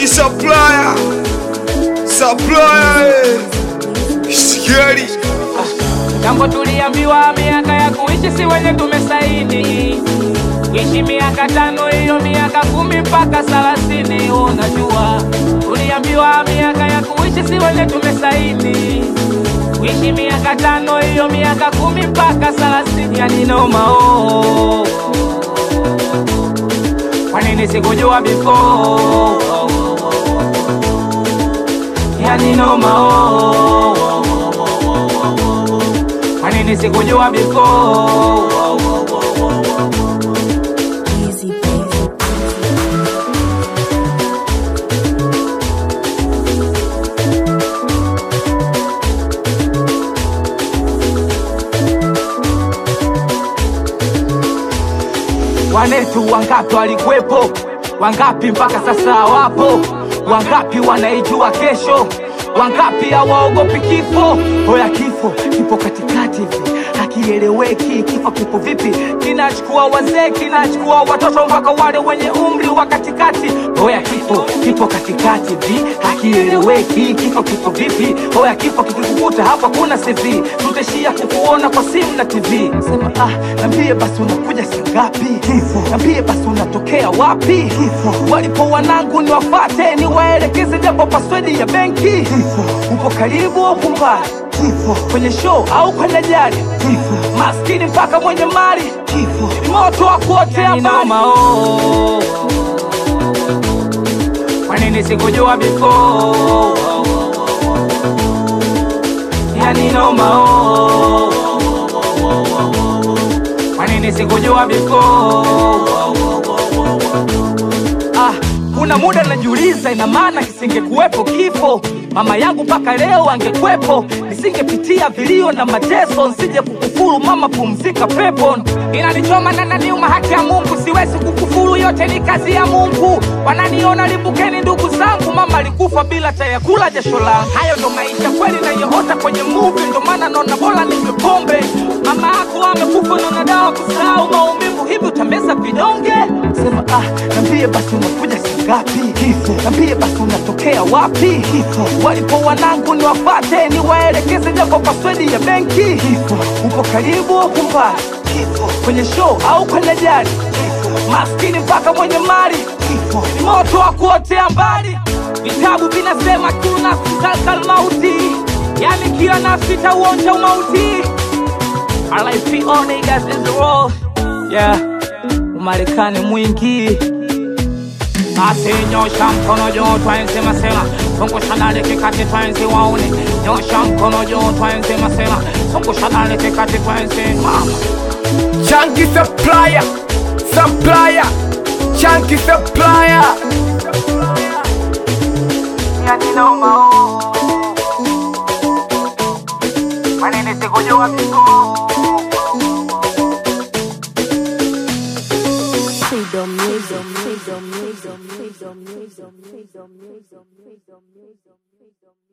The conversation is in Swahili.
Chunky supplier, supplier, eh. Scary. Jambo tuliambiwa miaka ya kuishi si wenye tumesaini, kuishi miaka tano, hiyo miaka kumi mpaka thelathini. Unajua, tuliambiwa miaka ya kuishi si wenye tumesaini, kuishi miaka tano, hiyo miaka kumi mpaka thelathini. Yani noma oh. Kwa nini sikujua before? Yani noma oh. Kwa nini sikujua before? Easy baby. Wanetu wangapi walikuwepo? Wangapi mpaka sasa hawapo? Wangapi wanaijua kesho? Wangapi hawaogopi kifo? Hoya kifo kipo katikati hivi hakieleweki. Kifo kipo vipi? Kinachukua wazee, kinachukua watoto mpaka wale wenye umri wa katikati. Hoya kifo kipo katikati hivi hakieleweki. Kifo kipo vipi? Hoya kifo kikikukuta hapa kuna CV, tutaishia kukuona kwa simu na TV. Sema ah, nambie basi unakuja saa ngapi? Kifo nambie basi unatokea wapi? Kifo walipo wanangu ni wafate, ni waelekeze japo paswedi ya benki. Kifo upo karibu au mbali? Kifo kwenye show au kwenye jari? Kifo maskini mpaka mwenye mali? Kifo ni moto wa kuotea mbali. Kwa nini sikujua before? Yani noma oh. Kwa nini sikujua before? Ah, kuna muda najiuliza, ina maana kisingekuwepo kifo, mama yangu mpaka leo angekwepo, nisingepitia vilio na mateso, nsije kukufuru mama, pumzika pepo. Inanichoma na naniuma, haki ya Mungu, siwezi kukufuru, yote ni kazi ya Mungu. Wananiona limbukeni, ndugu zangu, mama alikufa bila taya kula jasho langu. Hayo ndo maisha kweli nayoota kwenye movie, ndo maana naona bora ninywe pombe. Mama yako amekufa, naona dawa kusahau maumivu, hivi utameza vidonge? Sema ah, nambie basi unakuja saa ngapi? Kifo nambie basi unatokea wapi? Kifo walipo wanangu ni wafate, ni waelekeze japo paswedi ya benki. Kifo upo karibu au mbali? Kifo kwenye show au kwenye jari? Kifo maskini mpaka mwenye mali? Kifo ni moto wa kuotea mbali. Vitabu vinasema kila nafsi zalkal mauti, yani kila nafsi itauonja umauti. RIP all niggas in the road. Yeah, Umarekani mwingi basi nyosha mkono juu twaensema sema zungusha dale kikati twaenzi waone nyosha mkono juu twaensema sema zungusha dale kikati twaenzi mama Chunky supplier, supplier, Chunky supplier. yani noma oh. Kwa nini sikujua before? Freedom music. Freedom music. Freedom music. Freedom music. Freedom music.